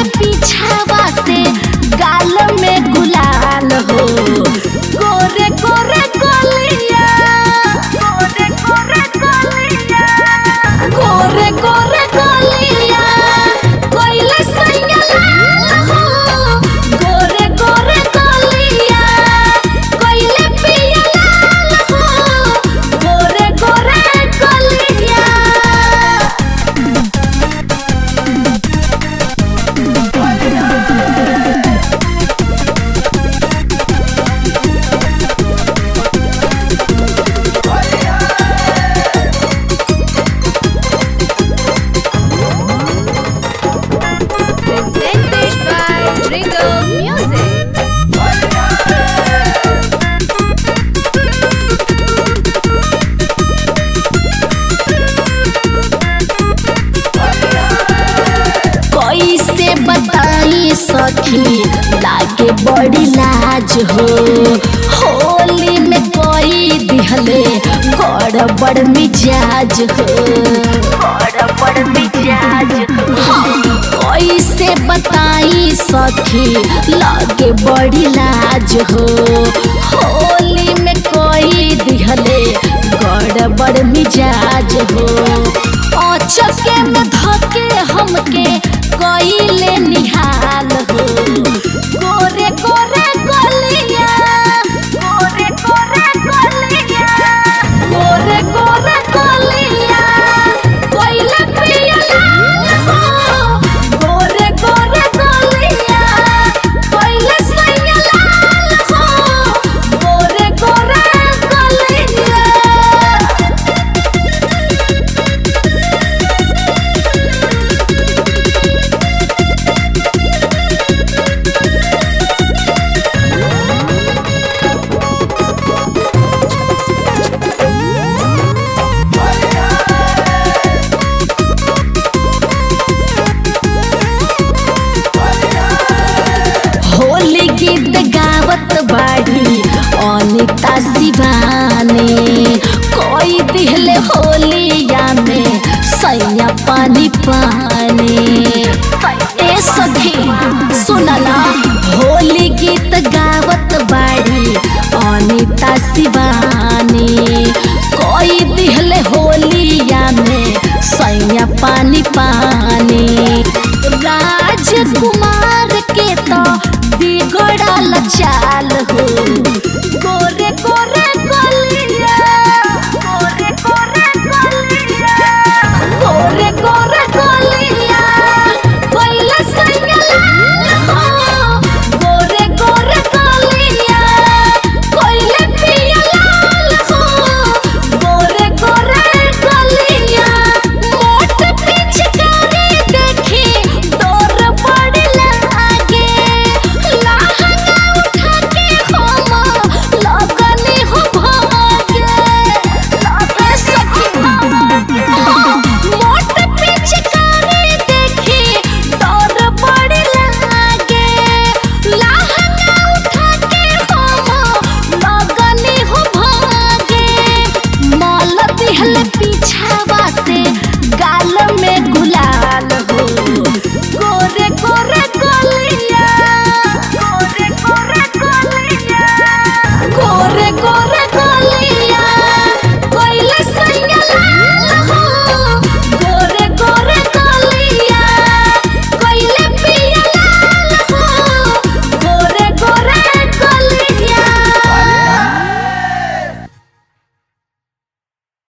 पीछावा से गाल में गुलाल हो गोरे गोरे गोलिया गोरे गोरे गोलिया गोरे गोरे गोलिया कोइले सैया लाल हो गोरे गोरे गोलिया कोइले पिया लाल हो गोरे गोरे गोलिया Presented by Regal Music. कैसे बताई सखी लागे बड़ी लाज हो होली में कोई दिहले गड़बड़ मिजाज हो गड़बड़ मिजाज हाँ, कैसे बताई सखी लागे बड़ी लाज हो होली में कोई दिहले गड़बड़ मिजाज हो अचके में धके हमके कइले निहाल हो गोरे गोरे गलिया गोरे गोरे गलिया गोरे गोरे गलिया कइले पिया लाल हो गोरे गोरे गलिया कइले सैया लाल हो गोरे गोरे गलिया होली गीत गावत बाड़ी अनिता शिवानी कोई दिहले होलिया में सैया पानी पानी ए सखी सुनला होली गीत गावत बाड़ी अनिता शिवानी कोई दिहले होलिया में सैया पानी पानी राजकुमार के तो बिगड़ल चाल हो